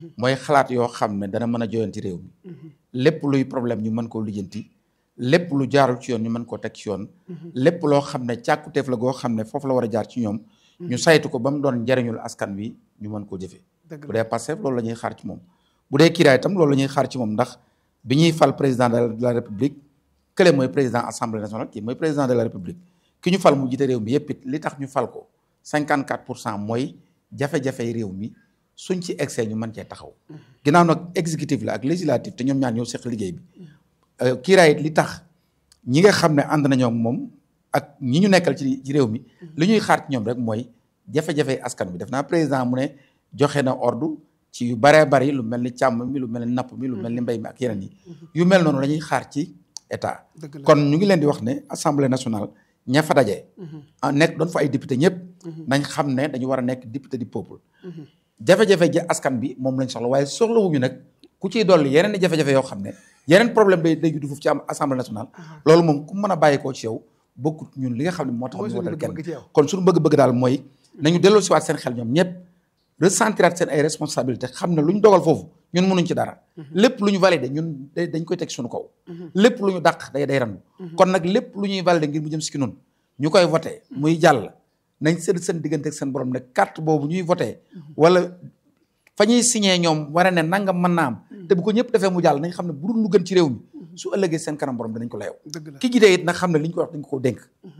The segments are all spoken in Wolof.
mooy xalaat yoo xam ne dana mën a joyanti réew mi lépp luy problème ñu mën koo lijjanti lépp lu jaarul ci yoon ñu mën koo teg ci yoon lépp loo xam ne càkkuteef la goo xam ne foofu la war a jaar ci ñoom ñu saytu ko ba mu doon njariñul askan wi ñu mën koo jëfee bu dee Pastef loolu la ñuy xaar ci moom bu dee kiiraay itam loolu la ñuy xaar ci moom ndax bi ñuy fal président de la république kële mooy président assemblée nationale kii mooy président de la république ki ñu fal mu jiite réew mi yëpp it li tax ñu fal ko 54 pour cent mooy jafe-jafey réew mi suñ ci excès ñu mën cee taxaw ginnaaw nag exécutif la ak législatif te ñoom ñaar ñoo seq liggéey bi kiiraay it li tax ñi nga xam ne ànd nañoo ak moom ak ñi ñu nekkal ci ci réew mi li ñuy xaar ci ñoom rek mooy jafe-jafey askan bi def naa président mu ne joxe na ordre ci yu baree bari lu mel ni càmm mi lu mel ni napp mi lu mel ni mbéy mi ak yeneen yi yu mel noonu la ñuy xaar ci état kon ñu ngi leen di wax ne assemblée nationale ña fa daje nekk doon fa ay député ñëpp nañ xam ne dañu war a nekk député du peuple jafe-jafe ji askan bi moom lañ soxla waaye soxlawuñu nag ku ciy dolli yeneen i jafe-jafe yoo xam ne yeneen problème day day juddu foofu ci am assemblée nationale loolu moom ku mën a bàyyi koo ci yow bokkut ñun li nga xam ne moo tax ñu wotal kenn kon suñu bëgg-bëgg daal mooy nañu delloo siwaat seen xel ñoom ñëpp resentiraat seen ay responsabilité xam ne lu ñu dogal foofu ñun mënuñ ci dara lépp lu ñu validé ñun dañ koy teg suñu kaw lépp lu ñu dàq day day randu kon nag lépp lu ñuy validé ngir mu jëm si ki noonu ñu koy voté muy jàll nañ seen seen diggante ak seen borom ne carte boobu ñuy voté wala fa ñuy signé ñoom war ne nangam mën naa am te bu ko ñëpp defee mu jàll nañ xam ne bu dul lu gën ci réew mi su ëllëgee seen kanam borom dinañ ko layoo ki jidee it nag xam ne li ñu ko wax dañ ko dénk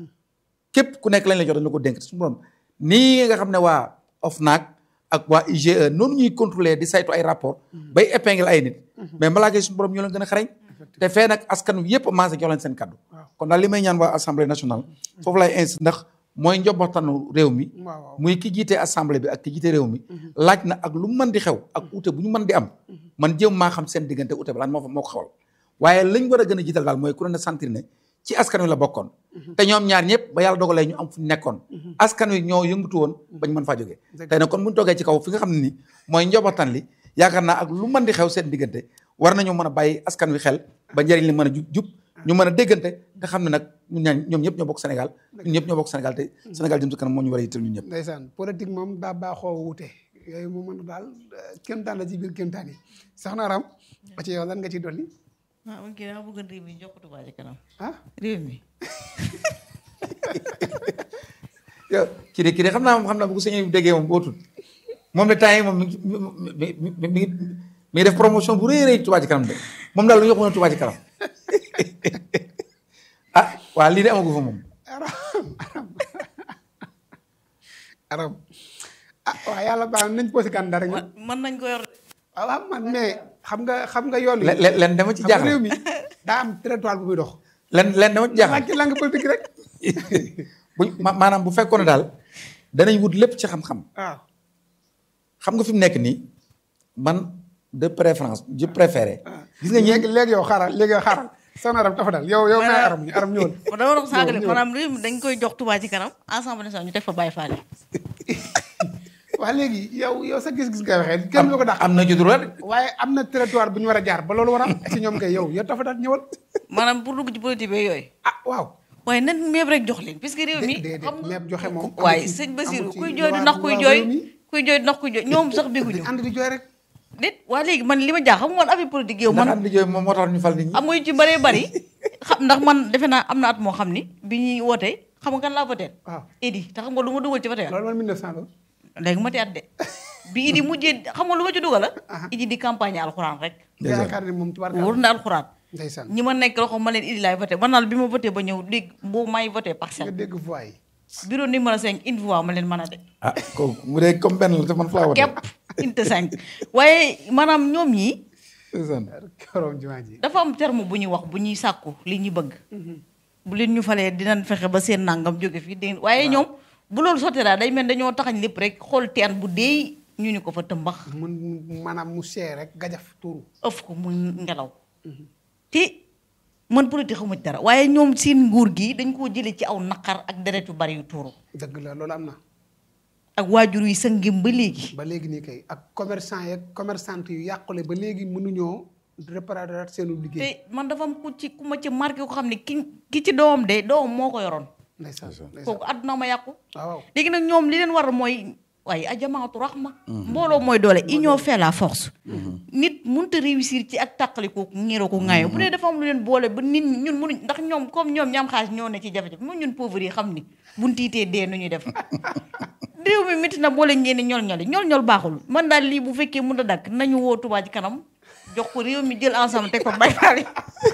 képp ku nekk lañ la jox dañ la ko dénk suñu borom nii nga xam ne waa OFNAC ak waa IGE noonu ñuy contrôler di saytu ay rapport bay épingle ay nit mais balaa ngay suñu borom ñoo leen gën a xarañ te fee nag askan wi yëpp maase jox leen seen kaddu kon daal li may ñaan waa assemblée nationale foofu lay insi ndax mooy njobotanu réew mi muy ki jiite assemblée bi ak ki jiite réew mi laaj na ak lu mën di xew ak ute bu ñu mën di am man jéem maa xam seen diggante ute ba laaj moo fa moo ko xawal waaye lañ war a gën a jiital daal mooy ku ne sentir ne ci askan wi la bokkoon te ñoom ñaar ñëpp ba yàlla dogalee ñu am fu ñu nekkoon askan wi ñoo yëngatu woon bañ mën faa jógee tey nag kon buñu toogee ci kaw fi nga xam ne ni mooy njobotan li yaakaar naa ak lu mën di xew seen diggante war nañoo mën a bàyyi askan wi xel ba njëriñ li mën a jub jub ñu mën a déggante te xam ne nag ñun ñaan ñoom ñëpp ñoo bokk Sénégal ñun ñëpp ñoo bokk Sénégal te Sénégal jëm si kanam moo ñu war a yitteel ñun ñëpp ndeysaan politique moom daa baaxoo wute yooyu moom mën daal kéemtaan la ci biir kéemtaan yi sax na ram ba ci yow lan nga ci dolli ah man kii dama bëgg réew mi jox ko Touba ci kanam ah réew mi yow kii de kii de xam naa moom xam naa bu ko sëñ bi déggee moom bootul moom de temps yi moom mi ngi mi mi mi mi ngi def promotion bu rëy a rëy Touba ci kanam de moom daal lu ñu wax Touba ci kanam ah waa lii de amagu fa moom. aram aram aram ah waaw yàlla baax nañ posé candidat rek nag mën nañ ko yor waaw waaw man mais xam nga xam nga yoon wi len len len dama ci xam nga jaaxal réew mi daa am territoire bu muy dox len len dama ci jaaxal laaj ci langue politique rek bu ma maanaam bu fekkoon ne daal danañ wut lépp ci xam-xam waaw xam nga fi mu nekk nii man de préférence je préféré. gis nga ñi léegi léegi yow xaaral léegi yow xaaral soxna aram dafa dal yow yow may aram ñu aram ñëwal ma dama doon saagale ñëw. maanaam réew mi dañ koy jox Touba ci kanam ensemble national ñu teg fa bàyyi faale waa léegi yow yow sa gis-gis ngay waxee kenn lu ko dàq am na ci droit de. waaye am na territoire bu ñu war a jaar ba loolu war a am si ñoom kay yow yow dafa dal ñëwal maanaam pour dugg ci politique bi yooyu ah waaw waaye nan meeb rek jox leen puisque réew mi déedéet xam nga meeb joxe moom amul waaye ci- sëñ amul Basiru ci kuy jooy di loi- ndax kuy loi jooy réew mi. kuy jooy di ndax kuy jooy ñoom sax bégguñu ànd di jooy rek déet waa léegi man li ma jaax xam nga man affaire politique yow ndax man am na jooy moom moo tax ñu fal nit ñi. am nga yu ci bëree bëri xam ndax man defe naa am na at moo xam ni bi ñuy wootee xam nga kan laa voté waaw Idi te xam nga lu ma dugal ci voté loolu man 1900 la léegi ma ti at de bi Idi mujjee xam nga lu ma ci dugal la Idi di campagne alxuraan rek yaakaar ni moom tubaar wóor na alxuraan ndeysaan ñi ma nekk loxo ma leen Idi laay voté man naal bi ma voté ba ñëw dégg boo may voté nga parcelle dégg voix yi bureau numéro 5 une fois ma leen mën a de ah kooku mu dee comme benn la te man fa laa wote. képp inte 5 waaye maanaam ñoom ñi ndeysaan. korom jumaa ji dafa am terme bu ñuy wax bu ñuy sàkku li ñu bëgg bu leen ñu falee dinañ fexe ba seen nangam jóge fii dégg waaye ñoom bu loolu sottee daal day mel dañoo taxañ lépp rek xool teen bu deey ñu ni ko fa tëmbax mun maanaam mu seey rek gajaf tuuru ëf ko mu ngelaw te man politique xamu ci dara waaye ñoom seen nguur gi dañ koo jëlee ci aw naqar ak deret yu bari yu tuuru dëgg la loolu am na ak waajur yi sëngim ba léegi ba léegi nii kay ak commerçant yeeg commerçante yu yàqule ba léegi mënuñoo réparer seenu liggéey te man dafa am ku ci ku ma ci marqué ko xam ne ki ki ci doomam de doomam moo ko yoroon ndeysaan ndeysaan kooku àdduna ma yàqu waaw waaw léegi nag ñoom li leen war mooy waaye a jamaatu raxma mbooloo mooy doole union fait la force nit mënut a réussir ci ak tàqaliko ngiroo ko ŋaayoo bu dee dafa am lu leen boole ba nit ñi ñun mënuñ ndax ñoom comme ñoom ñam xaalis ñoo ne ci jafe-jafe moom ñun pauvre yi xam ni buñ tiitee dee nu ñuy def réew mi métti na boole ngeen ni ñol ñoli ñol ñol baaxul man daal lii bu fekkee mën a dakk nañu woo Touba ci kanam jox ko réew mi jël ensemble teg ko bay faali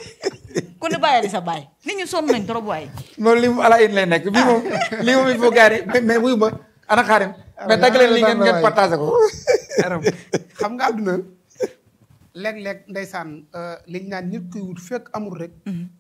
ku ne bàyyali sa baay nit ñi sonn nañ trop waaye moom li mu ala in lay nekk bii moom lii moom il faut gars yi mais mais wuyu ma ana xaarim mais dagg leen li ngeen ngeen partagé ko aram xam nga àdduna léeg-léeg ndeysaan liñ naan nit kuy wut fekk amul rek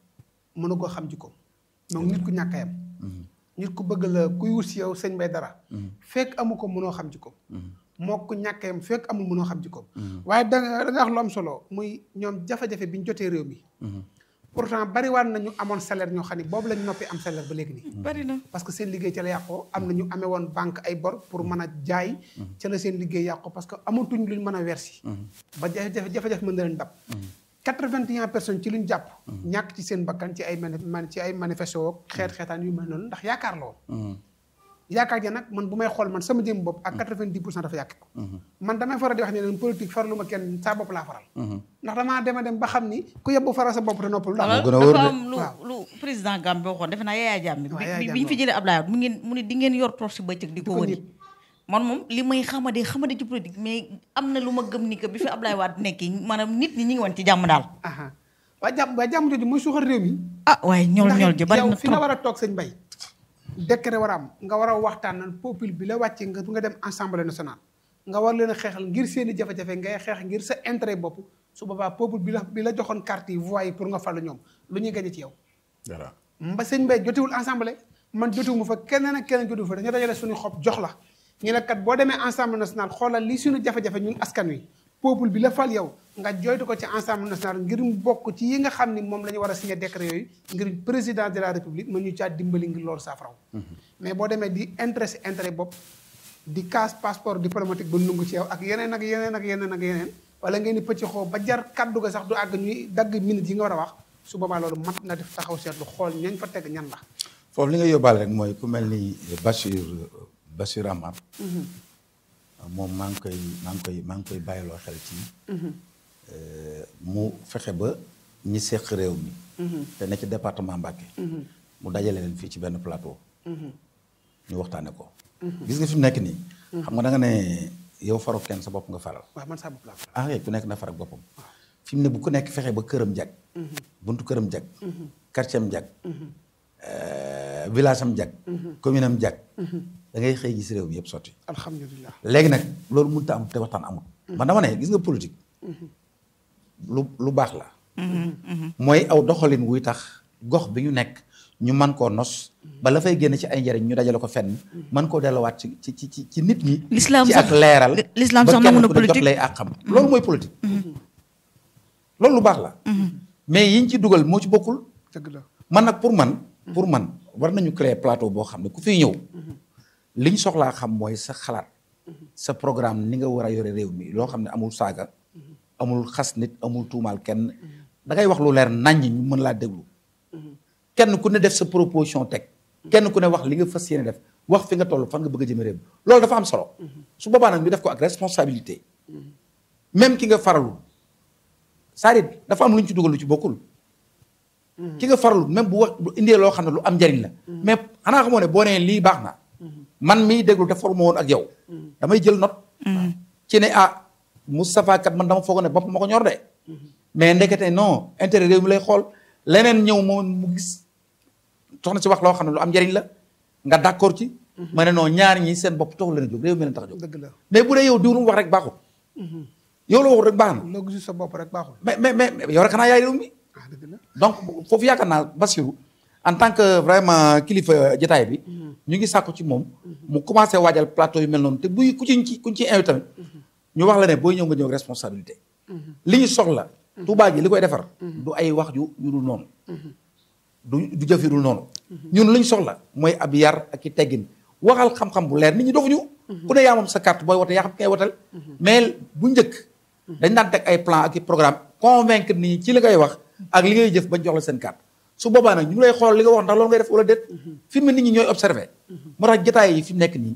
mënu koo xam jikkoom donc nit ku ñàkk a yam nit ku bëgg la kuy wut si yow sëñ bay dara fekk amu ko mënoo xam jikkoom moo ko ñàkk a yam fekk amul mënoo xam jikkoom waaye da nga da nga wax lu am solo muy ñoom jafe-jafe bi ñu jotee réew mi pourtant bari waan nañu amoon salaire ñoo xam ne boobu lañ noppi am salaire ba léegi nii bari na parce que seen liggéey ca la yàqoo am na ñu amee woon banque ay bor pour mën a jaay ca la seen liggéey yàqoo parce que amatuñ luñ mën a wersi ba jafe-jafe jafe-jafe mën na leen dab quatre-vingt-un personnes ci luñ jàpp ñàkk ci seen bakkan ci ay mani man ci ay manifesto xeet xeetaan yu mel noonu ndax yaakaar la woon yaakaar ja nag man bu may xool man sama jëm bopp ak quatre-vingt-dix pour cent dafa yàq ko man damay faral di wax ne leen politique faralu ma kenn saa bopp laa faral ndax damaa dema dem ba xam ni ku yebbu faral sa bopp te noppal ndax gën a wóor de. dafa am lu waaw. lu président Gambe waxoon defe naa Yaya Jammeh waaw bi Yaya bi Jammeh bi ñu fi jëlee Abdoulaye Wade mu ngeen mu ne di ngeen yor torche bëccëg di ko ko wëri nit. man moom li may xamade xamade ci politique mais am na lu ma gëm ni que bi fi Abdoulaye Wade nekkee maanaam nit ñi ñi ngi woon ci jàmm daal aha waa jàmm waa jàmm jooju mooy suuxal réew mi ah waaye ñool ndax ñool ji bari yow na fi nga trop war a toog sëñ bay décret war a am nga war a waxtaan nan peuple bi la wàcce nga nga dem assemblée nationale nga war leen a xeexal ngir seen i jafe-jafe ngay xeex ngir sa intérêt bopp su boobaa peuple bi la bi la joxoon carte yi voix yi pour nga falu ñoom lu ñuy gañe ci yow voilà mba sëñ Mbaye jotewul assemblée man jotewu ma fa keneen ak keneen jotewu fa dañu dajale suñu xob jox la ñu ne kat boo demee assemblée nationale xoolal li suñu jafe-jafe ñun askan wi peuple bi la fal yow nga joytu ko ci assemblée nationale ngir mu bokk ci yi nga xam ni moom la ñu war a signé décret yooyu ngir président de la république mën ñu caa dimbali ngir loolu saafaraw mais boo demee di intéressé intérêt bopp di casse passeport diplomatique ba nungu ci yow ak yeneen ak yeneen ak yeneen ak yeneen wala ngeen di pëcc xoo ba jar kaddu ga sax du àgg ñuy dagg minutes yi nga war a wax su boobaa loolu mat na def taxaw seetlu xool ñañ fa teg ñan la foofu li nga yóbbaale rek mooy ku mel ni Bachir Bachir Amar moom maa ngi koy maa ngi koy maa ngi koy bàyyiloo xel ci mu fexe ba ñi seq réew mi te ne ci département Mbacké mu dajale leen fii ci benn plateau ñu waxtaane ko gis nga fi mu nekk nii xam nga da nga ne yow faru kenn sa bopp nga faral waaw man saa bopp laa ko ah ku nekk na farak boppam fi mu ne bu ku nekk fexe ba këram jag buntu këram jag quartier am jag euh, village am jag commune am jag da ngay xëy gis réew mi yëpp sotti alhamdulilah léegi nag loolu mënut a am te waxtaan amul man dama ne gis nga politique lu lu baax la mooy aw doxalin wuy tax gox bi ñu nekk ñu mën koo nos ba la fay génn ci ay njëriñ ñu dajale ko fenn mën koo delluwaat ci ci ci ci ci nit ñi L'islam ci sax- ak leeral l'islam ba sax kenn nangu na ku ne jot politique. lay ak xam loolu mooy politique loolu lu baax la mais yiñ ci dugal moo ci bokkul dëgg la man nag pour man pour man war nañu créer plateau boo xam ne ku fiy ñëw li ñu soxlaa xam mooy sa xalaat sa programme ni nga war a yore réew mi loo xam ne amul saaga amul xas nit amul tuumaal kenn da ngay wax lu leer naññ ñu mën laa déglu kenn ku ne def sa proposition teg kenn ku ne wax li nga fas yéene def wax fi nga toll fan nga bëgg a jëme réew mi loolu dafa am solo su boobaa nag ñu def ko ak responsabilité même ki nga faralul c'est-à-dire dafa am lu ñu ci dugal lu ci bokkul ki nga faralul même bu wax bu indee loo xam ne lu am njariñ la mais xanaa xamoo ne boo nee lii baax na man miy déglu te foruma woon ak yow damay jël note ci ne ah Moustapha kat man dama foog ne bopp ma ko ñor de mais ndekete non intérêt réew mi lay xool leneen ñëw moom mu gis soxna si wax loo xam ne lu am njariñ la nga d'accord ci ma ne non ñaar ñi seen bopp taxul leen a jóg réew mi leen tax a jóg dëgg la mais bu dee yow diw lu mu wax rek baaxul yow la waxul rek baax na loo gisul sa bopp rek baaxul mais mais mais yow rek xanaa yaay réew mi ah dëgg la donc foofu yaakaar naa Bassirou en tant que vraiment kilifa jotaay bi ñu ngi sàkku ci moom mu commencé waajal plateau yu mel noonu te buy ku ci ci kuñ ci invité tamit ñu wax la ne booy ñëw nga ñëw ak responsabilité li ñu soxla Touba ji li koy defar du ay wax ju yu dul noonu du du jëf yu dul noonu ñun li ñu soxla mooy ab yar ak i teggin waxal xam-xam bu leer nit ñi dofuñu ku ne yaa moom sa carte booy wote yaa xam kay wotal mais bu njëkk dañ daan teg ay plan ak i programme convaincre nit ñi ci li ngay wax ak li ngay jëf bañ jox la seen carte su boobaa nag ñu ngi lay xool li nga wax ndax loolu ngay def wala déet fi mu ne nit ñi ñooy observé moo tax jotaay yi fi mu nekk nii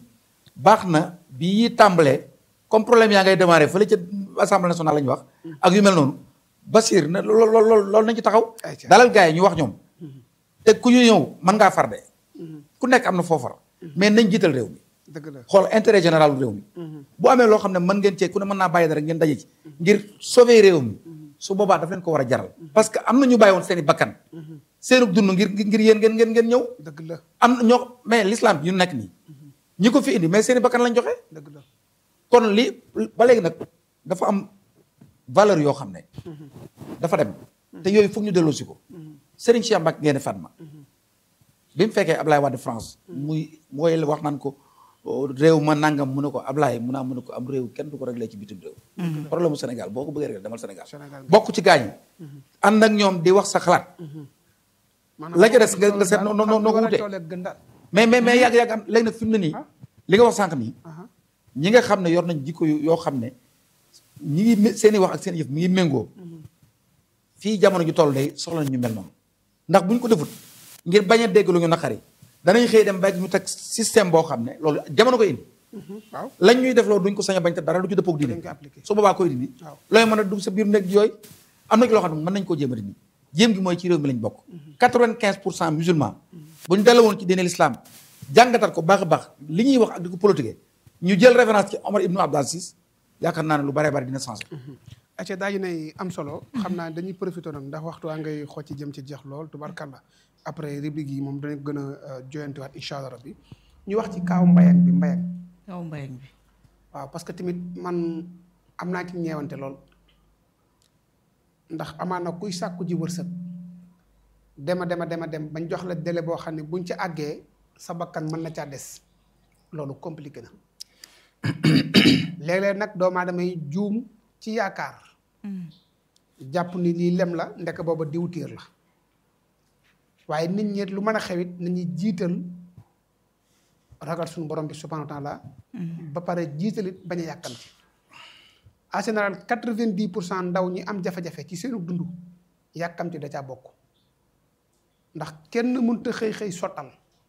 baax na bi yi tàmbalee comme problème yaa ngay démarré fële ca assemblée nationale la ñu wax ak yu mel noonu Basir na lool lool loolu nañ ci taxaw Ayca. dalal gars yi ñu wax ñoom te ku ñu ñëw mën ngaa far de ku nekk am na foofar mais nañ jiital réew mi dëgg la xool intérêt général réew mi bu amee loo xam ne mën ngeen cee ku ne mën naa bàyyi dara ngeen daje ci ngir sauver réew mi su boobaa daf leen ko war a jaral parce que am na ñu bàyyi woon seen i bakkan seenu dund ngir ngir yéen ngeen ngeen ngeen ñëw dëgg la am na ñoo mais l'islam bi ñu nekk nii ñi ko fi indi mais seen i bakkan lañ joxe dëgg la kon li ba léegi nag dafa am valeur yoo xam ne dafa dem te yooyu foog ñu delloosi ko Serigne Cheikh Mbacke ngeen Fatma bi mu fekkee Ablaye Wade France muy mooy wax naan ko oh, réew ma nangam mu ne ko Ablaye mu naa mu ne ko am réew kenn du ko réglé ci bitim réew problème mu Sénégal boo ko bëggee réglé demal Sénégal Sénégal. bokk ci gaañ ànd ak ñoom di wax sa xalaat la ca des nga nga seet noo noo noo ko wutee gën daal mais mais mais yàgg yàgg am léegi nag fi mu ne nii li nga wax sànq nii aha ñi nga xam ne yor nañ jikko yu yoo xam ne ñi ngi mé- seen i wax ak seen i yëf mi ngi méngoo fii jamono ju toll day soxla nañ ñu mel noonu ndax buñ ko defut ngir bañ a dégg lu ñu naqari danañ xëy dem ba ñu teg système boo xam ne loolu jamono ko indi waaw lañ ñuy def loolu duñ ko sañ a bañ te dara du ci dëppoog diine Dañ ko appliqué. su boobaa koy dindi Waaw. looy mën a dugg sa biir nekk yooyu am na ci loo xam ne mën nañ koo jéem a dindi jéem gi mooy ci réew mi lañ bokk quatre-vingt-quinze pour cent musulman bu ñu delloo woon ci diine l'islam jàngatal ko baax a baax li ñuy wax ak di ko politiquer ñu jël référence ci Omar ibnu Abdul Aziz yaakaar naa ne lu baree bari dina changé acca daa nay am solo xam naa dañuy profité nag ndax waxtu waa ngay xocc ci jëm ci jeex lool tubarkalla après rubrique yi moom danañ gën a joyantiwaat incha allah rabbi ñu wax ci kaaw mbayang bi mbayang kaw mbayang bi waaw parce que tamit man am naa ci ñeewante lool ndax amaana kuy sàkku ji wërsëg dema dema dema dem bañ jox la délai boo xam ne buñ ci àggee sa bakkan mën na caa des loolu compliqué na léeg-léeg nag doomu aadama yi juum ci yaakaar jàpp ni lii lem la ndek booba diwtiir la waaye nit ñi lu mën a xewit nañuy jiital ragal suñu borom bi subhanahu wa taala ba pare jiitalit bañ a yàkkamti en général quatre-vingt-dix pour cent ndaw ñi am jafe-jafe ci seenu dund yàkkamti da caa bokk ndax kenn mënut a xëy xëy sottal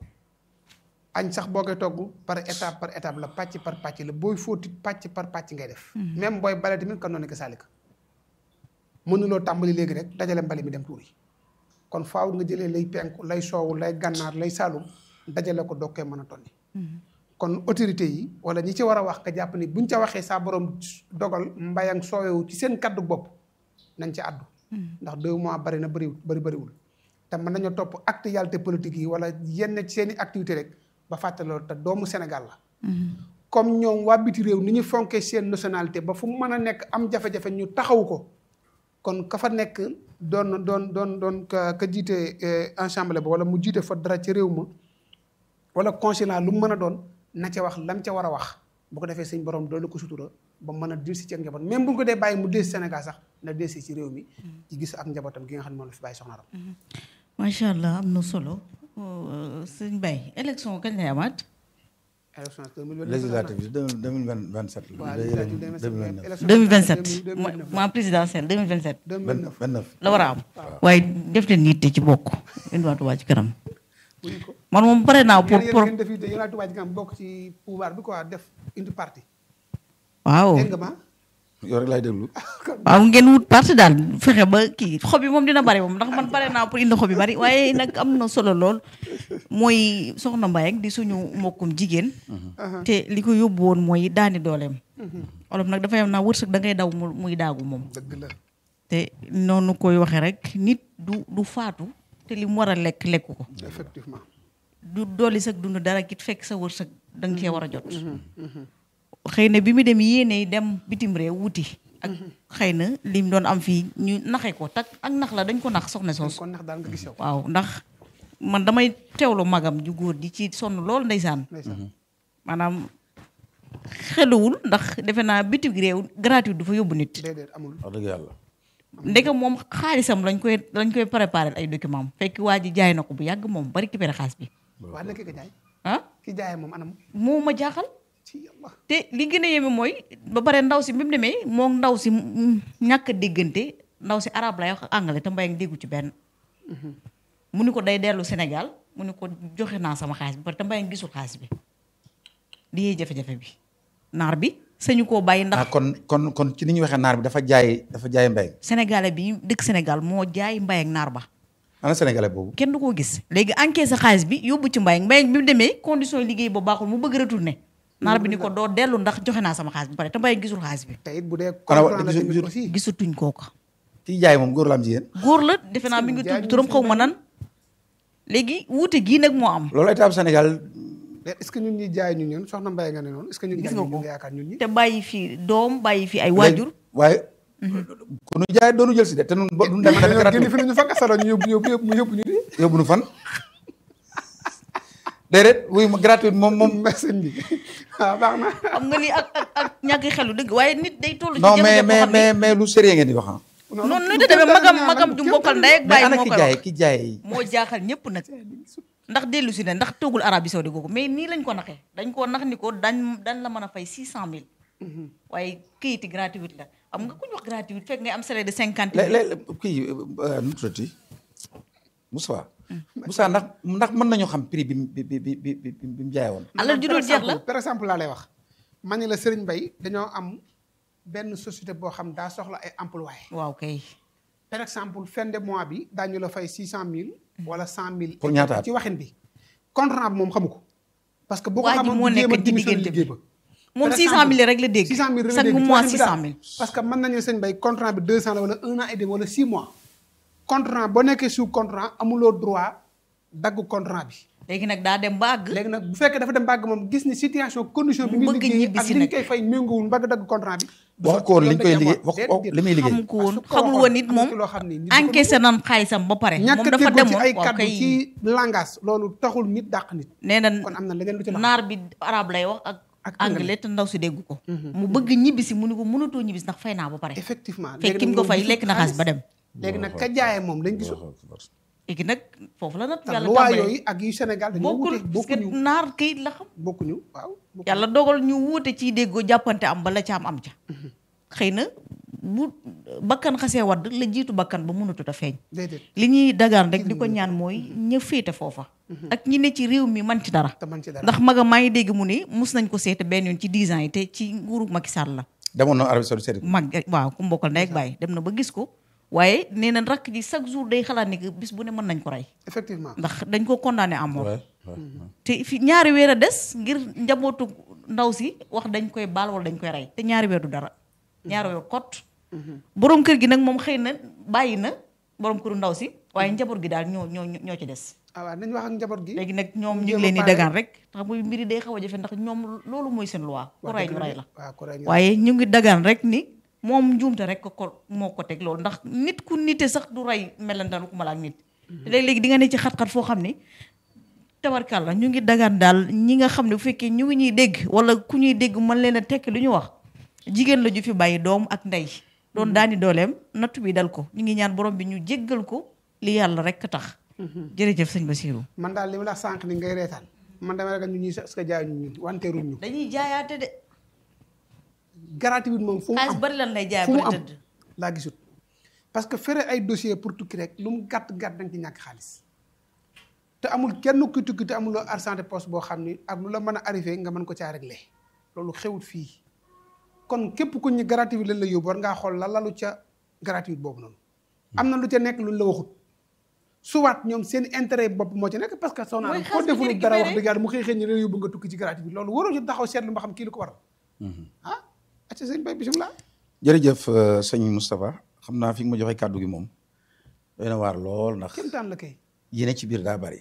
añ sax boo koy togg par étape par étape la pàcc par pàcc la booy fóoti pàcc par pàcc ngay def même booy bale tamit kan noonu ko saalika mënuloo tàmbali léegi rek dajale mbali mi dem tuuri kon faaw nga jëlee lay penku lay soowu lay gànnaar lay saalum dajale ko doog koy mën a tonni kon autorité yi wala ñi ci war a wax nga jàpp ni buñ ca waxee saa borom dogal mbayang soowewu ci seen kaddu bopp nañ ci àddu ndax deux mois bari na bëriwul bëri bëriwul te mën nañoo topp actualité politique yi wala yenn ci seen i activité rek ba fàtte loolu te doomu Sénégal la comme ñoom waa biti réew ni ñu fonkee seen nationalité ba fu mu mën a nekk am jafe-jafe ñu taxawu ko kon ka fa nekk doon doon doon doon ka ka jiite ensemble ba wala mu jiite fa dara ci réew ma wala consulat lu mu mën a doon na ca wax lam ca war a wax bu ko defee suñ borom doolu ko sutura ba mën a dellusi ci ak njaboot même bu ñu ko dee bàyyi mu dellusi Sénégal sax na dellusi ci réew mi ci gis ak njabootam gi nga xam ne moom la fi bàyyi soxna Ram macha allah am na solo sëñ Baye élection kañ lay amaat. élection 2029 législative bi deux mille vingt sept waaw la législative deux mille neuf 2027 ma présidentielle 2027 2029 vingt neuf la war a am. waaye def leen yitte ci bokk indiwaat Touba ci kanam. wuyu ko man moom pare naa pour yéen pour yéen def it yéen a Touba Ca Kanam bokk ci pouvoir bi quoi def indi parti waaw dégg nga ma yow rek laay déglu waaw ngeen wut parti daal fexe ba kii xob yi moom dina bari moom ndax man pare naa pour indi xob yi bari waaye nag am na solo lool mooy soxna Mbaye di suñu mbokkum jigéen. te li ko yóbbu woon mooy daani dooleem. olof nag dafay am naa wërsëg da ngay daw mu muy daagu moom. dëgg la te noonu koy waxee rek nit du du faatu te li mu war a lekk lekku ko. effectivement du dolli sag dund dara kit fekk sa wërsëg da nga cee war a jot. xëy na bi mu dem yéene dem bitim réew wuti. ak xëy na lim doon am fii ñu naxe ko tak ak nax la dañ ko nax soxna soos. kon ndax daal nga gis yow waaw ndax man damay teewlu magam ju góor di ci sonn lool ndeysaan. ndeysaan maanaam xeluwul ndax defe naa bitim réew gratuit du fa yóbbu nit. déedéet amul wax dëgg yàlla ndeke moom xaalisam lañ koy lañ koy préparé ay document fekk waa ji jaay na ko bu yàgg moom bari récupéré xaalis bi waa na ki ko jaay ah ki jaayee moom anam moo ma jaaxal ci yàlla te li gën a yéeme mooy ba pare ndaw si bi mu demee moo ndaw si mm, ñàkk a déggante ndaw si arabe lay wax ak anglais te mbay déggu ci benn mu ni ko day dellu Sénégal mu ni ko joxe naa sama xaalis bi parce que mbay gisul xaalis bi di yee jafe-jafe bi naar bi sañu koo bàyyi ndax ah kon kon kon ci ni ñu waxee naar bi dafa jaay dafa jaay mbay sénégalais bi dëkk Sénégal moo jaay mbay ak naar ba ana sénégalais boobu kenn du koo gis léegi encaissé xaalis bi yóbbu ci mbay mbay bi mu demee condition yi liggéey ba baaxul mu bëgg retourner naar bi ni ko doo dellu ndax joxe naa sama xaalis bi pare te mbay gisul xaalis bi te it bu dee Kon wa- comprendre la gisul- tamit gisul- aussi gisatuñ kooka kii jaay moom góor la am jigéen góor la defe naa mi ngi jaay tudd turam ñu xaw ma nan léegi wuute gii nag moo am loolu état bu Sénégal est-ce que ñun ñi jaay ñu ñun soxna Mbaye nga ne noonu est-ce que ñun Gis jaay nga ñu ko. nga yaakaar ñun ñi te bàyyi fi doom bàyyi fi ay waajur waaye ku nu jaay doonu jël si de te nun ba duñ dem dañoo tamit génn fi nañu fa kasaro ñu yóbbu yóbbu yóbbu yóbbu ñu di yóbbu nu fan déedéet wuy ma gratuite moom moom merci bi waaw baax na xam nga lii ak ak ak ñàkk xelu dëgg waaye nit day toll ci non mais jafe-jafe boo mais xam ne mais mais lu sérieux ngeen di wax ah noonu nu te demee magam magam ju mbokkal ndey ak mais bàyyi ana moo ki koy jaay wax ki jaay moo jaaxal ñëpp nag ndax dellu si ne ndax toogul Arabie Saoudi googu mais nii lañ ko naxee dañ koo nax ni ko dañ dañ la mën a fay six cent mille waaye këyiti gratuite la xam nga ku ñu wax gratuite fekk ngay am salaire de cinquante lé- mille lé- kii euh, nu mu tuddati Moussa Moussa ndax ndax mën nañu xam prix bi mu bi bi bi bi bi bi mu jaay woon alal ju dul jeex la par exemple laa lay wax ma ne la Serigne Mbaye dañoo am benn société boo xam daa soxla ay employés waaw kay par exemple fin de mois bi daañu la fay six cent mille wala cent mille Pour ñaata at? ci waxin bi contrat bi moom xamu ko parce que boo ko Waa ji xamoon moo du jéem a nekk ci démissionné diggante bi. liggéey ba moom Par 600 exemple, 000 rek la dégg 600 000 rek la chaque dégg ci mois waxin bi 600 daal. 000 parce que mën nañu sëñ bay contrat bi 200 la wala un an et demi wala 6 mois contrat boo nekkee sous contrat amuloo droit dagg contrat bi léegi nag daa dem ba àgg léegi nag bu fekkee dafa dem bàgg moom gis ni situation condition bi Mu muy bëgg liggéey ñibbi ak si li ñu nag. koy fay méngoowul mbagg dagg contrat bi du wax sotti. ko woon li ñu koy Loolu liggéey dañuy wax am. ko li muy liggéey xamu ko woon Parce que xamul waxoon, woon nit am na moom ci loo xam ni nit du ko encaissé nan xaalisam ba pare moom ñàkk dafa déggoo ci demoon ay waaw kaddu kay ci langage loolu taxul nit dàq nit nee na kon am na leneen lu ci la naar bi arabe lay wax ak Ak anglais te ndaw si dégg ko mu bëgg ñibbisi mu ni ko mënatoo ñibbisi ndax fay naa ba pare effectivement fekk kim ko fay lekk na xaalis ba dem léegi nag ka jaayee moom lañ gisul léegi nag foofu la nag ndax yàlla loi tàmbalee yooyu ak yu Sénégal dañoo bokkul wute parce que bokkuñu naar kayit la xam bokkuñu waaw bokkuñu. yàlla dogal ñu wuute ciy déggoo jàppante am ba la ca am am ca xëy na bu bakkan xasee wadd la jiitu bakkan ba mënatut a feeñ déedéet li ñuy dagaan rek di ko ñaan mooy ña féete foofa ak ñi ne ci réew mi man ci dara te man ci dara ndax maga maa ngi dégg mu ni mus nañ ko seete benn yoon ci 10 ans yi te ci nguuru Macky Sall la demoon na Arabie Saoudite seeti ko mag waaw ku mbokkal ndey ak bàyyi dem na ba gis ko waaye nee na rakk ji chaque jour day xalaat ni que bis bu ne mën nañ ko rey effectivement ndax dañ ko condamné à mort Ouais, ouais, ouais. te fi ñaari weer a des ngir njabootu ndaw si wax dañ koy baal wala dañ koy rey te ñaari weer du dara ñaari weer kot borom kër gi nag moom xëy na bàyyi na borom këru ndaw si waaye njaboot gi daal ñoo ñoo ñoo ci des ah waaw nañ wax ak njaboot gi léegi nag ñoom ñu jéem ngi a leen di pare. dagaan rek tax muy mbiri day xaw a jafe ndax ñoom loolu mooy seen loi ku Wax rey dëgg ñu la rey de. la waaw ku rey ñu waaye ñu ngi dagaan rek ni moom njuumte rek ko ko moo ko teg loolu ndax nit ku nite sax du rey melantaan ku ma la ak nit te léegi-léegi di nga ne ci xat-xat foo xam ni tabarkàlla ñu ngi dagaan daal ñi nga xam ne bu fekkee ñu ngi ñuy dégg wala ku ñuy dégg mën leen a tekki lu ñu wax jigéen la ju fi bàyyi doom ak ndey doon daani dooleem nattu bi dal ko ñu ngi ñaan borom bi ñu jéggal ko li yàlla rek tax jërëjëf sëñ Basirou man daal li ma la sànq ni ngay reetaan man dama ragal ñu ñuy est-ce que jaay ñu ñun wanteeruñ ñu dañuy jaayaate de gratuit moom fu mu xaalis am bari lan lay jaay fu mu ba am tëdd laa gisut parce que fere ay dossier pour tukki rek lu mu gàtt gàtt da nga ci ñàkk xaalis te amul kenn ku tukki te amuloo argent de poste boo xam ni ak lu la mën a arrivé nga mën ko caa réglé loolu xewut fii kon képp ku ñu gratuit lañ la yóbbu war ngaa xool la lalu ca gratuit boobu noonu am na lu ca nekk luñ la waxut soit ñoom seen intérêt bopp moo ci nekk parce que soo Mooy naan xaalis koo bi ñu deful dara wax récupéré. dëgg yàlla mu xëy xëy ñu la yóbbu nga tukki ci gratuit bi loolu waroo ci taxaw seetlu ba xam kii lu ko waral ah acca sëñ bay bisimilah jërëjëf euh, sëñ Moustapha xam naa fi nga ma joxe kàddu gi moom doy na waar lool ndax kéemtaan la kay yéene ci biir daa bari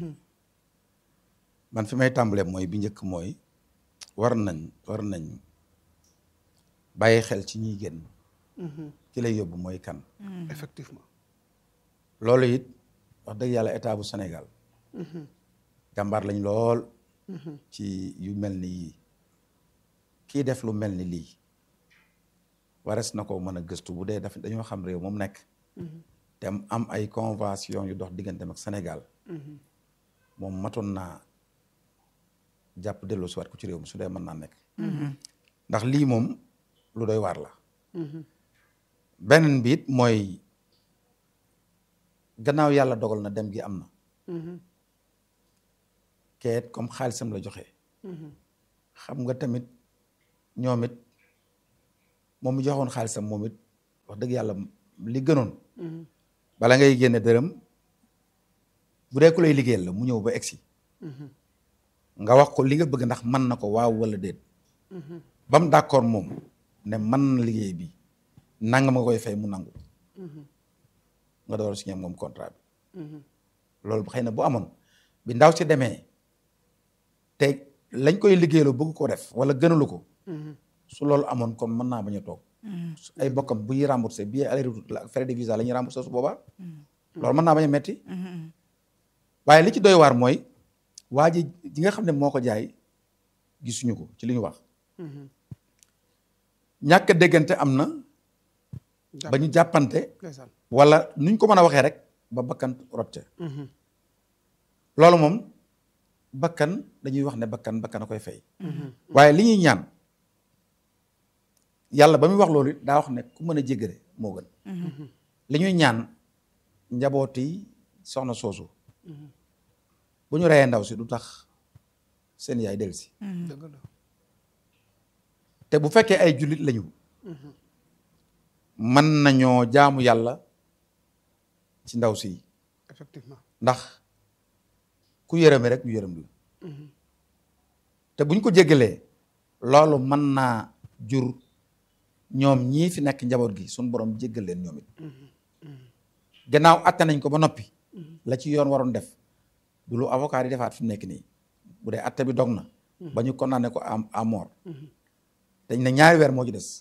man fi may tàmbalee mooy bi njëkk mooy war nañ war nañ bàyyi xel ci ñiy génn ki lay yóbbu mooy kan effectivement loolu it wax dëgg yàlla état bu Sénégal jàmbaar lañ lool ci yu mel ni yii kii def lu mel ni lii wares na ko mën a gëstu bu dee daf dañoo xam réew moom nekk te am am ay convention yu dox digganteem ak Sénégal moom matoon naa jàpp delloo si waat ko ci réew mi su dee mën naa nekk ndax lii moom lu doy waar la beneen bi it mooy gannaaw yàlla dogal na dem gi am na keet comme xaalisam la joxe xam nga tamit ñoom it moom mu joxoon xaalisam moom it wax dëgg yàlla li gënoon bala ngay génne dërëm bu dee ku lay liggéeyal la mu ñëw ba egsi nga wax ko li nga bëgg ndax mën na ko waaw wala déet ba mu d'accord moom ne mën na liggéey bi nangam nga koy fay mu nangu nga door signé moom contrat bi loolu xëy na bu amoon bi ndaw si demee te lañ koy liggéeyaloo bëgg ko def wala gënalu ko su loolu amoon kon mën naa bañ a toog su ay bokkam bu ñuy remboursé billet aller retour la ak frais de visa la ñuy remboursé su boobaa loolu mën naa bañ a metti waaye li ci doy waar mooy waa ji ji nga xam ne moo ko jaay gisuñu ko ci li ñu wax ñàkk a déggante am na ba ñu jàppante ndeysaan wala nuñ ko mën a waxee rek ba bakkan rot ca loolu moom bakkan dañuy wax ne bakkan bakkan a koy fay waaye li ñuy ñaan yàlla ba muy wax loolu it daa wax ne ku mën a jéggale moo gën li ñuy ñaan njabooti soxna soosu bu ñu reyee ndaw si du tax seen yaay del si dëgg la te bu fekkee ay jullit lañu mën nañoo jaamu yàlla ci ndaw si effectivement ndax ku yërëme rek ñu yërëm la te buñ ko jéggalee loolu mën naa jur ñoom ñii fi nekk njaboot gi suñu borom jéggal leen ñoom it gannaaw atte nañ ko ba noppi la ci yoon waroon def du lu avocat di defaat fi mu nekk nii bu dee atte bi dog na ba ñu condamné ko à à mort dañ ne ñaari weer moo ci des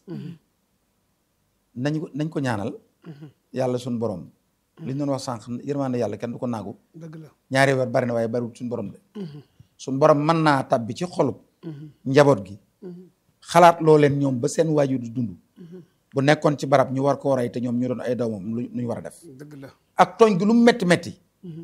nañ ko nañ ko ñaanal yàlla suñu borom li ñu doon wax sànq yërmande yàlla kenn du ko naagu dëgg la ñaari weer bari na waaye bariwul suñu borom de suñu borom mën naa tabbi ci xolub njaboot gi xalaat loo leen ñoom ba seen waajur di dund bu nekkoon ci barab ñu war koo rey te ñoom ñu doon ay doomam lu ñu war a def dëgg la ak tooñ gi lu mu metti metti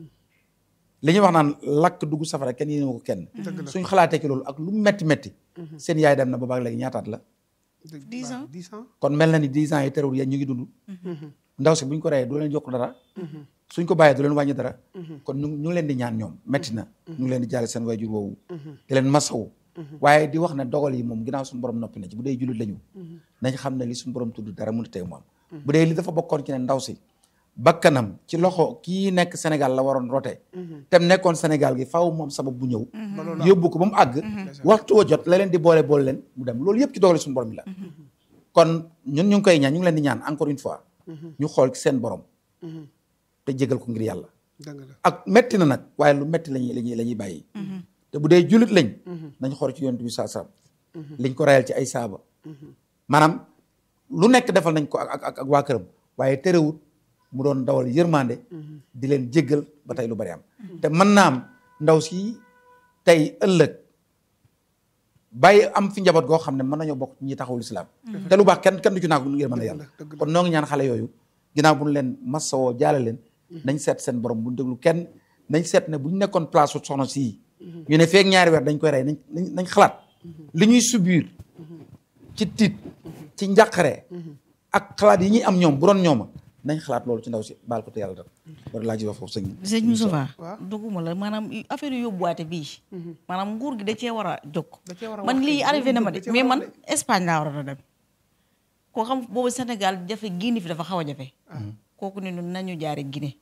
li ñuy wax naan lakk dugg safara kenn yéene ko kenn Dëgg la. suñ xalaatee ci loolu ak lu mu metti metti seen yaay dem na ba baag léegi ñaataat la dëgg Dix waaw, ans. dix ans kon mel na ni dix ans yi terewul yéen ñu ngi dund ndaw si buñ ko reyee du leen jokk dara suñ ko bàyyee du leen wàññi dara kon ñu ñu ngi leen di ñaan ñoom metti na ñu ngi leen di jaale seen waajur woowu di leen masawu waaye di wax ne dogal yi moom ginnaaw suñu borom noppi na ci bu dee jullit lañu nañ xam ne li suñu borom tudd dara mënut a tey mu am bu dee li dafa bokkoon ci ne ndaw si bakkanam ci loxo kii nekk Sénégal la waroon rote tem nekkoon Sénégal gi faaw moom sabab bu ñëw yóbbu ko ba mu àgg waxtu wa jot la leen di boole boole leen mu dem loolu yëpp ci dogal suñu borom bi la kon ñun ñu ngi koy ñaan ñu ngi leen di ñaan encore une fois ñu xool ci seen borom te jégal ko ngir yàlla dëgg la ak metti na nag waaye lu metti lañuy lañuy la ñuy bàyyi te bu dee jullit lañ nañ xool ci yonent bi saa saam liñ ko rayal ci ay saaba maanaam lu nekk defal nañ ko ak ak ak waa këram waaye terewut mu doon dawal yërmande di leen jéggal ba tey lu bari am te mën naa am ndaw si tey ëllëg bàyyi am fi njaboot goo xam ne mën nañoo bokk ci ñi taxawul islam te lu baax kenn kenn du ci naagu ngir mën a yàlla dëgg la. kon noo ngi ñaan xale yooyu ginnaaw bu ñu leen masawoo jaale leen nañ seet seen borom bu ñu déglu kenn nañ seet ne bu ñu nekkoon place su soxna sii ñu ne feek ñaari weer dañ koy rey nañ nañ nañ xalaat li ñuy subir ci tiit ci njàqare ak xalaat yi ñuy am ñoom bu doon ñooma nañ xalaat loolu ci ndaw si baal ko te yàlla def loolu laa ci wax foofu sëñ sëñ Moustapha waaw. dugguma la maanaam affaire yu yóbbuwaate bii maanaam nguur gi da cee war a jóg Da cee war a man wax lii kay, arrivé na ma da de cee mais war a man wax Espagne laa war a dem koo xam boobu Sénégal jafe Guinée fi dafa xaw a jafe kooku ne ñun nañu jaare Guinée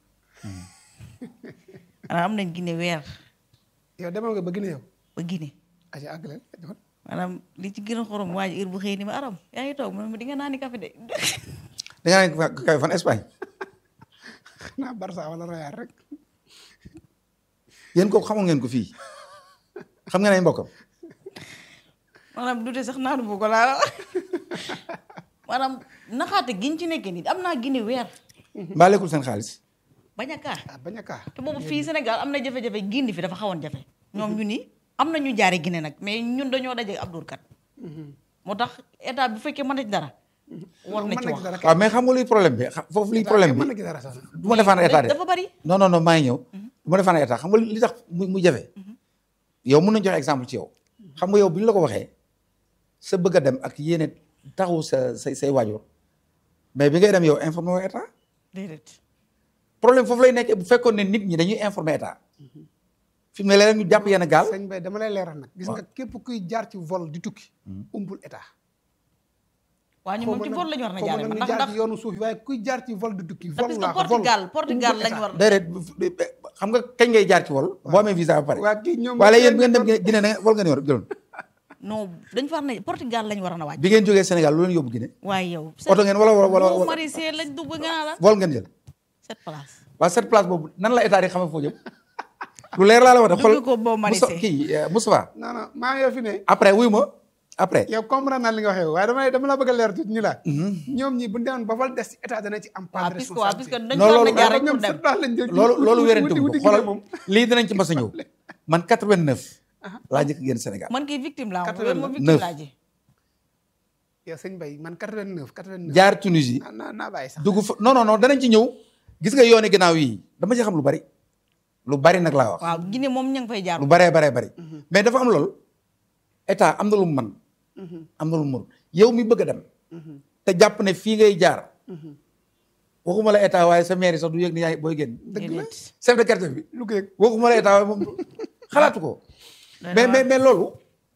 maanaam am nañ Guinée weer yow demal nga ba Guinée yow ba Guinée aja àggaleel demal maanaam li ci gën a xorom waa ji heure bu xëy ni ma aram yaa ngi toog man ma di nga naani café de da nga ne kay fan Espagne xanaa Barça wala Real rek yéen kooku xamoon ngeen ko fii xam ngeen ay mbokkam maanaam du de sax naanu bu ko laa maanaam naxaate giñ ci nekkee nii am naa Guinée weer mbaa lekkul seen xaalis bañ a kaa ah bañ a kaa te boobu fii Sénégal am na jafe-jafe Guinée fi dafa xawoon jafe ñoom ñu ni am na ñu jaare Guinée nag mais ñun dañoo daje ab dóorkat moo tax état bu fekkee mën na ci dara war na ci wax dara kay waaw mais xam nga luy problème bi xa- foofu luy problème mën na bi ci dara sax du ma defaan état de dafa bari non non non maa ngi ñëw du ma defaan état xam nga li tax mu mu jafe yow mën nañu joxe exemple ci yow xam nga yow bu ñu la ko waxee sa bëgg a dem ak yéene taxu sa say say waajur mais bi ngay dem yow informé woo état déedéet problème foofu lay nekkee bu fekkoon ne nit ñi dañuy informé état fi mu ne léeg ñu jàpp yenn gaal sëñ Bay dama lay leeral nag gis nga képp kuy jaar ci vol di tukki umpul état waa ñu moom ci vol la ñu war na xaw ma jaaree nag ñu ndax jaar ndax ci yoonu suuf yi waaye kuy jaar ci vol di tukki vol parce laa que ko vol Portugal Portugal umpul lañ état. war déedéet xam nga kañ ngay jaar ci wol boo amee visa ba pare waa kii ñoom waaye yéen bu ngeen dem Guinée na vol ngeen yor jëloon non dañ fa war na Portugal lañ war na wàcc bi ngeen jógee Sénégal lu leen yóbbu Guinée waaye yow oto ngeen wala wala wala bu wala marisé lañ dugg nga naa la vol ngeen jël cette place waaw cette place boobu nan la état di xamee foo jëm lu leer laa la wax de xool Dugg ko boo Moussa marisé. kii euh, Moustapha non non maa ngi yow fi ne après wuyu ma après yow comprendre naa li nga waxee waaye dama dama la bëgg a leer tuuti ñu la ñoom ñi bu ñu demoon ba vol des ci état dana ci am part waaw de puisque waaw puisque responsabilité dañ Non, fa war loolu- na jaar rek ñoom pour dem cette place lañ jël loolu loolu wuti- wérante wuti- wu wuti xoolal Guinée moom lii dinañ ci mas a ñëw man 89 laa njëkk génn Sénégal man kii victime laa moom 89. moom victime laa ji yow sëñ Bay man 89 89 jaar Tunisie naa naa naa bàyyi sax dugg fa non non non danañ ci ñëw gis nga yooni ginnaaw yi dama ci xam lu bari lu bari nag laa wax waaw Guinée moom ña ngi fay jaar lu baree baree bari mais dafa am lool état am na lu mu man am na lu mu mën yow mi bëgg a dem te jàpp ne fii ngay jaar waxuma la état waaye sa mairie sax du yëg ni yaay booy génn dëgg la chef de quartier bi lu ko yëg waxuma la état waaye moom xalaatu ko mais mais mais loolu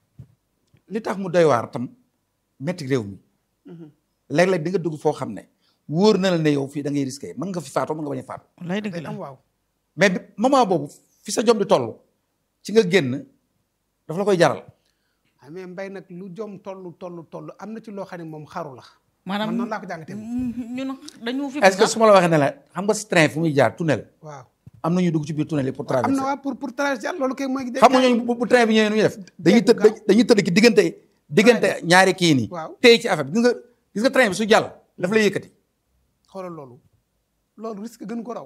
li tax mu doy waar tam metti réew mi léeg-léeg di nga dugg foo xam ne wóor na la ne yow fii da ngay risqué mën nga fi faatoo mën nga bañ a faatu lay dëgg day la am waaw mais bi moment boobu fi sa jom di toll ci nga génn daf la koy jaral ah mais mbay nag lu jom tollu tollu toll am na ci loo xam ne moom xaru la maanaam man noonu laa ko jàngatee moom. ñun dañu fi est-ce que su ma la waxee ne la xam nga train fu muy jaar tunnel waaw am na ñu dugg ci biir tunnel yi pour am na traverser waa pour pour traverser loolu kay mooy xam nga ñooñu bu bu train bi ñëwee nu ñuy def dañuy tëdd gaaw. dañuy tëdd ci diggante diggante ñaari kii nii Waaw. téye ci affaire bi gis nga gis nga train bi su jàll daf lay yëkkati xoolal loolu loolu risque gën ko raw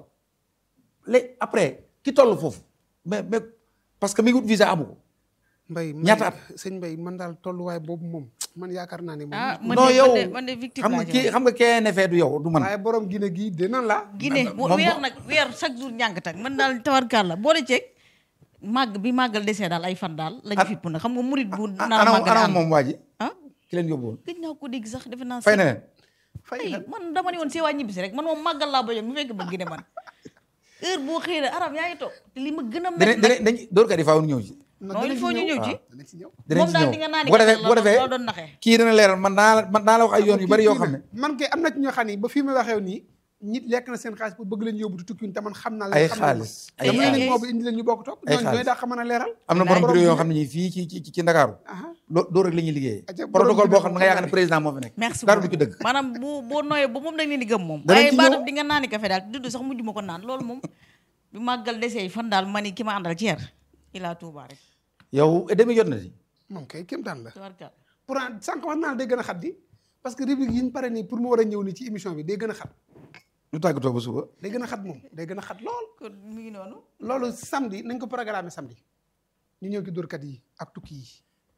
léegi après ki toll foofu mais mais parce que mi ngi wut visa amu ko mbay mbay- Ñaata at? sëñ mbay man daal tolluwaay boobu moom man yaakaar naa ne moom ah man non de yow man de man de victime xam nga laa kii ci xam nga kee nefee du yow du man waaye borom Guinée gii dina la Guinée moom- mu weer nag weer chaque jour ñàng tak man daal tawarkaal la boole ceeg màgg bi màggal desee daal ay fan daal lañ At- fipp na xam nga murit bu nar a anam màggal anam am moom waa ji ah ki leen yóbbu woon gëj naa ko dégg sax defe naa fay na leen fay ay na man dama ne woon see waa ñibbisi rek man moom màggal laa bañoon mu fekk ba Guinée man heure boo xëy na arab yaa ngi toog te li ma gën a dinañ métti dinañ dañ dóorkat yi faaw ñu ñëw ci non il faut ñu ñëw ci dana ci ñëw dinañ moom ci daal ñëw di nga naan bu ko defee bu ko defee loo doon naxee kii dana leeral man naa la man naa la wax ay yoon yu bari yoo xam ne man kay am na ci ñoo xam ne ba fii may waxee nii nit lekk na seen xaalis pour bëgg leen yóbbu di tukki te man xam naa ay leen xam naa xaalis ay dama xaalis leen moo bi indi leen ñu bokk toog Ay ñooñu ñooy xaalis. daa xam mën a leeral am na borom Borom bureau yoo Guinée. xam ne ñii fii ci ci ci Ndakaaru aha loo doo rek la ñuy liggéeyee Aja, borom protocole boo Guinée xam ne moom nga yaakaar ne xam président moo fi nekk merci dara du beaucoup ci dëgg maanaam bu boo nooyee ba moom dañ leen di gëm moom Danañ waaye ci baatu ñëw. di nga naani café daal dudd sax mujj ma ko naan loolu moom bi màggal desee fan daal ma ni ki ma àndal ceer ilaa Touba rek yow demi jot na di moom kay kéem taan la tabarkal pour sànq wax naa la day gën a xat di parce que rubrique yi ñu pare nii pour mu war a ñëw nii ci émission bi day gën a xat ñu tàggatoo ba suba day gën a xat moom day gën a xat lool kon mi ngi noonu loolu samedi nañ ko programmer samedi ñu ñëw ci dóorkat yi ak tukki yi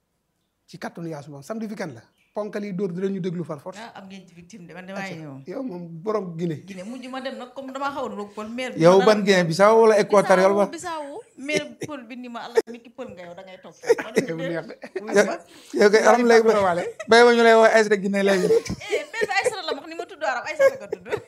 ci kattanu yaasu moom samedi weekend la ponkal yi dóor dinañu déglu far force ah am ngeen ci victime de man damaa ñëw yow moom borom Guinée Guinée mujj ma dem nag comme damaa xaw a roog pël maire bi yow ma ban Guinée Bissau wala Équatorial ba Bissau maire pël bi ni ma allah mi ki pël nga yow da ngay toog ma ne ko yow neex déet. de wuyu ma. yow kay alam léegi tàggatoo waale. bay ba ñu lay woo Aïssata Guinée léegi eh maire bi Aïssata la wax ni ma tudd arab Aïssata ko tudd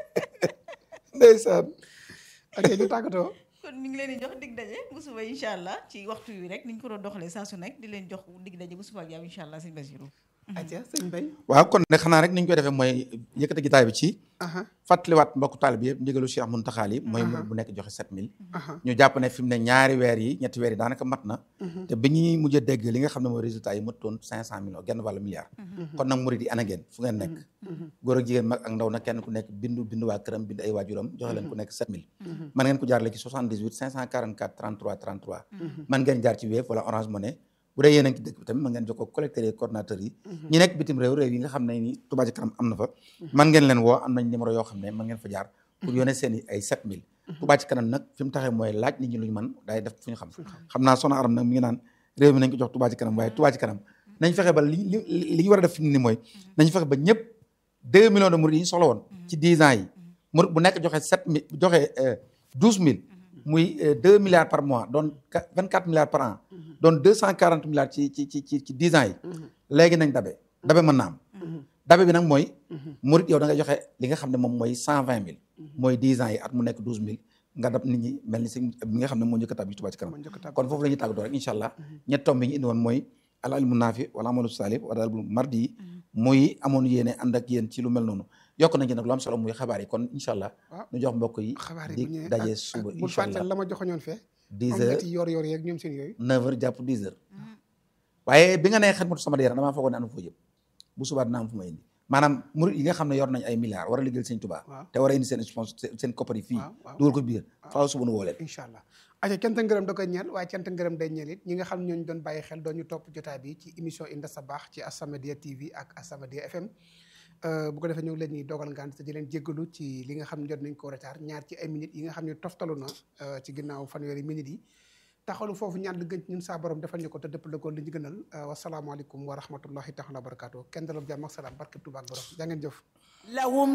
ndeysaan ok ñu tàggatoo kon ñu ngi leen di jox dig daje bu suba incha allah ci waxtu wi rek ni ñu ko doon doxalee saa su nekk di leen jox dig daje bu suba ak yow incha allah sëñ Basiru aca sëñ Bay waaw kon ne xanaa rek ni ñu koy defee mooy yëkkati gitaay bi ci aha fàttaliwaat mbokku taalibe yëpp ndigalu Cheikh Mountakha yi mooy murid bu nekk joxe 7000 aha ñu jàpp ne fi mu ne ñaari weer yi ñetti weer yi daanaka mat na te bi ñuy mujj a dégg li nga xam ne mooy résultat yi mëtoon cinq cent millions genn wàllu milliard kon nag murid yi ana ngeen fu ngeen nekk góor ak jigéen mag ak ndaw nag kenn ku nekk bindu bindu waa këram bindu ay waajuram joxe leen ku nekk 7000 man ngeen ko jaarale ci 78 544 33 33 man ngeen jaar ci Wave wala Orange Money bu dee yéen a ngi ci dëkk bi tamit man ngeen jokkoo collecteurs yi coordinateurs yi ñi nekk bitim réew réew yi nga xam ne ni Touba Ca Kanam am na fa man ngeen leen woo am nañ numéro yoo xam ne man ngeen fa jaar pour yónnee seen i ay 7000 Touba Ca Kanam nag fi mu taxee mooy laaj nit ñi lu ñu mën day def fu ñu xam xam naa Soxna Aram nag mi ngi naan réew mi nañ ko jox Touba Ca Kanam waaye Touba Ca Kanam nañ fexe ba li li li ñu war a def fi mu ni mooy nañ fexe ba ñëpp 2 millions de murid yi ñu soxla woon ci 10 ans yi murid bu nekk joxe 7000 joxe 12000 muy 2 milliards par mois doon 24 milliards par an doon 240 milliards ci ci ci ci ci 10 ans yi léegi nañ dabe dabe mën na am dabe bi nag mooy murid yow da ngay joxe li nga xam ne moom mooy 120000 mooy 10 ans yi at mu nekk 12000 nga dab nit ñi mel ni si bi nga xam ne moo njëkk a tàbbi Touba ci kanam moo njëkk a tàbbi. kon foofu la ñuy tàggatoo rek incha allah ñett tomb yi ñu indi woon mooy al ilmu naafi wala amalu saalih wala al mardi yi muy amoon yéene ànd ak yéen ci lu mel noonu yokk nañ ci nag lu am solo muy xabaar yi kon incha allah waaw. ñu jox mbokk yi xabaar yi bu di ñëwee daje ak- suba ak bul incha fàtte allah la ma joxoñoon fee 10 am heures ci yor yor yeeg ñoom seen yooyu 9 heures jàpp 10 heures waaye bi nga nee xet matu sama yaram damaa foogoon ne am foo jëm bu subaa dina am fu ma indi maanaam murid yi nga xam ne yor nañ ay milliards war a liggéeyal sëñ Tuubaa waaw. te war a indi seen sponsor seen koppar yi fii waaw, waaw. dugal ko biir faaw suba nu woo leen incha allah aca cant ngërëm da koy ñeel waaye cant ngërëm day ñeel it ñi nga xam ñooñu doon bàyyi xel doon ñu topp jotaay bi ci émission Inda Sabakh ci As-Samadiyya TV ak As-Samadiyya FM Euh, bu ko defee ñëw leen ñuy dogal ngant te di leen jéggalu ci li nga xam ne jot nañ ko retard ñaar ci ay minutes yi nga xam ne toftalu na euh, ci ginnaaw fanweeri minutes yi taxalu foofu ñaan li gën ci ñun saa borom defal ñu ko te dëpp la ko li ñu gënal wasalaamaaleykum wa rahmatullahi taala wa barakaatu kenn dalal jàmm ak salaam barke Tuubaa ak borom jaa ngeen jëf لهم